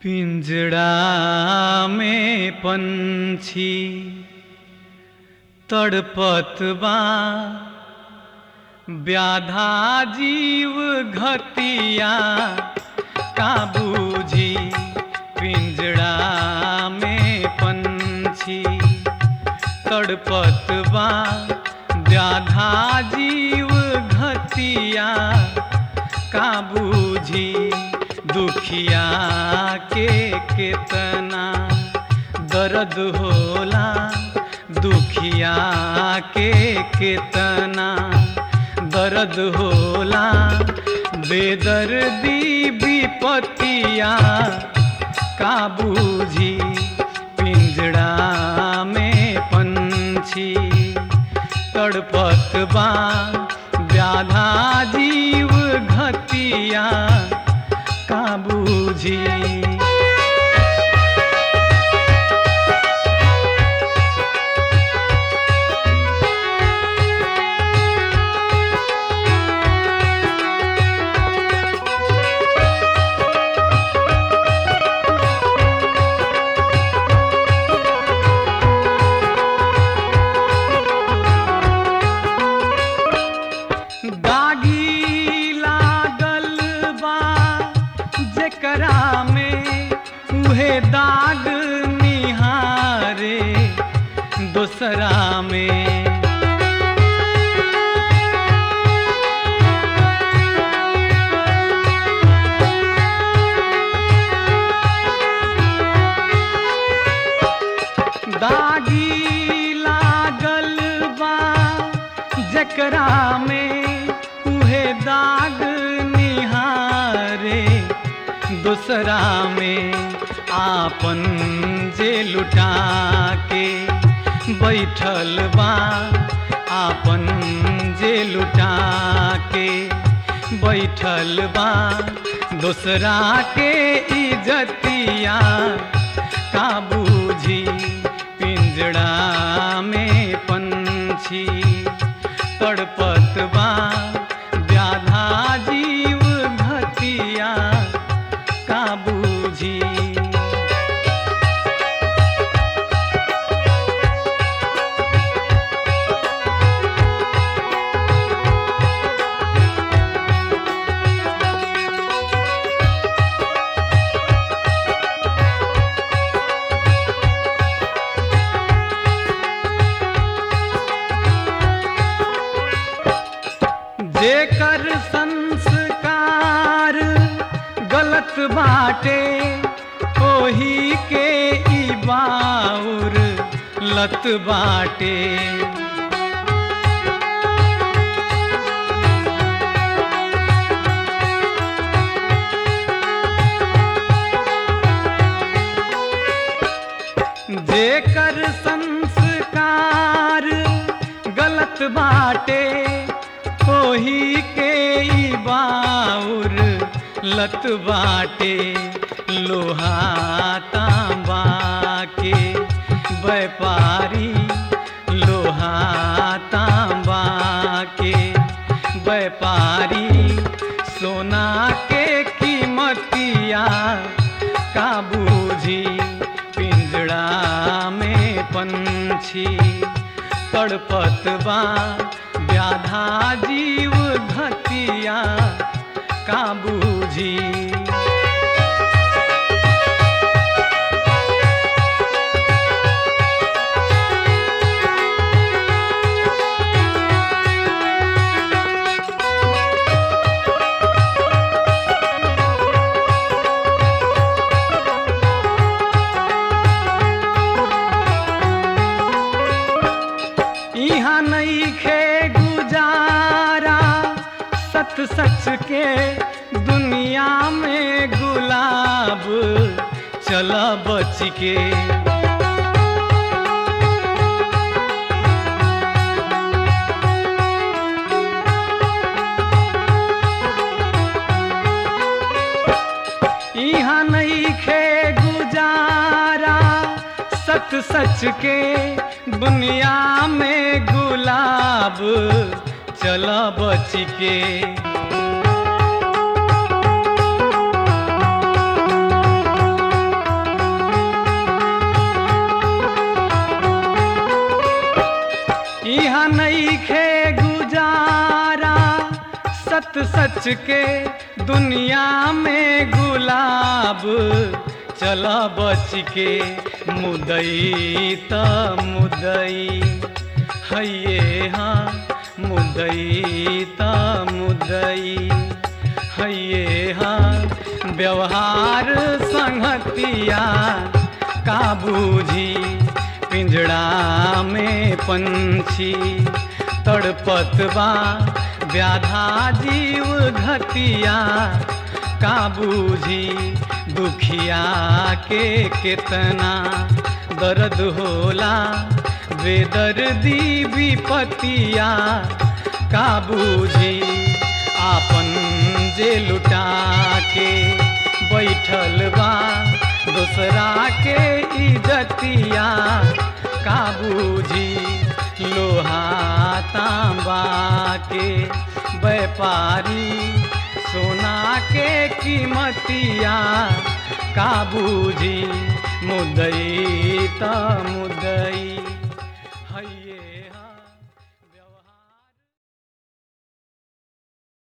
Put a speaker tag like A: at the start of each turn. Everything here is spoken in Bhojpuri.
A: पिंजड़ा में पंछी तड़पत बा व्याधा जीव घतिया का बूझी पिंजड़ा में पंछी तड़पत बा व्याधा जीव घतिया का बूझी दुखिया के केतना दर्द होला दुखिया के केतना दर्द होला बेदर्दी विपतिया का बूझी पिंजड़ा में पंछी तड़पत बा व्याधा जीव घतिया का बूझी दागी लागल बा जेकरा में उहे दाग निहारे दोसरा में दागी लागल बा जकरा में उहे दाग निहारे दूसरा में आपन जे लुटा के बैठल बा आपन जे लुटा के बैठल बा दूसरा के इज्जतिया का बूझी पिंजड़ा में पंछी तड़पत बा व्याधा जीव घतिया का बूझी जेकर संस्कार गलत बाटे ओही के ई बाउर लत बाटे जेकर संस्कार गलत बाटे ओही के ई बाउर लत बाटे लोहा तांबा के व्यापारी लोहा तांबा के व्यापारी सोना के कीमतिया का बूझी पिंजड़ा में पंछी तड़पत बा व्याधा जीव घतिया का बूझी यहाँ नहीं खे गुजारा सत सच के दुनिया में गुलाब चला बच के यहाँ नहीं खे गुजारा सत सच के दुनिया में गुलाब चला बच के सत सच के दुनिया में गुलाब चल बच के मुदई त मुदई हैये हाँ मुदई त मुदई हैये हाँ व्यवहार संगतिया का बूझी पिंजड़ा में पंछी तड़पत बा व्याधा जीव घतिया का बूझी दुखिया के कितना दर्द होला बेदर्दी विपतिया का बूझी आपन जे लुटा के बैठल बा दूसरा के इजतिया का बूझी लोहा तांबा के व्यापारी सोना के कीमतिया का बूझी मुदई त मुदई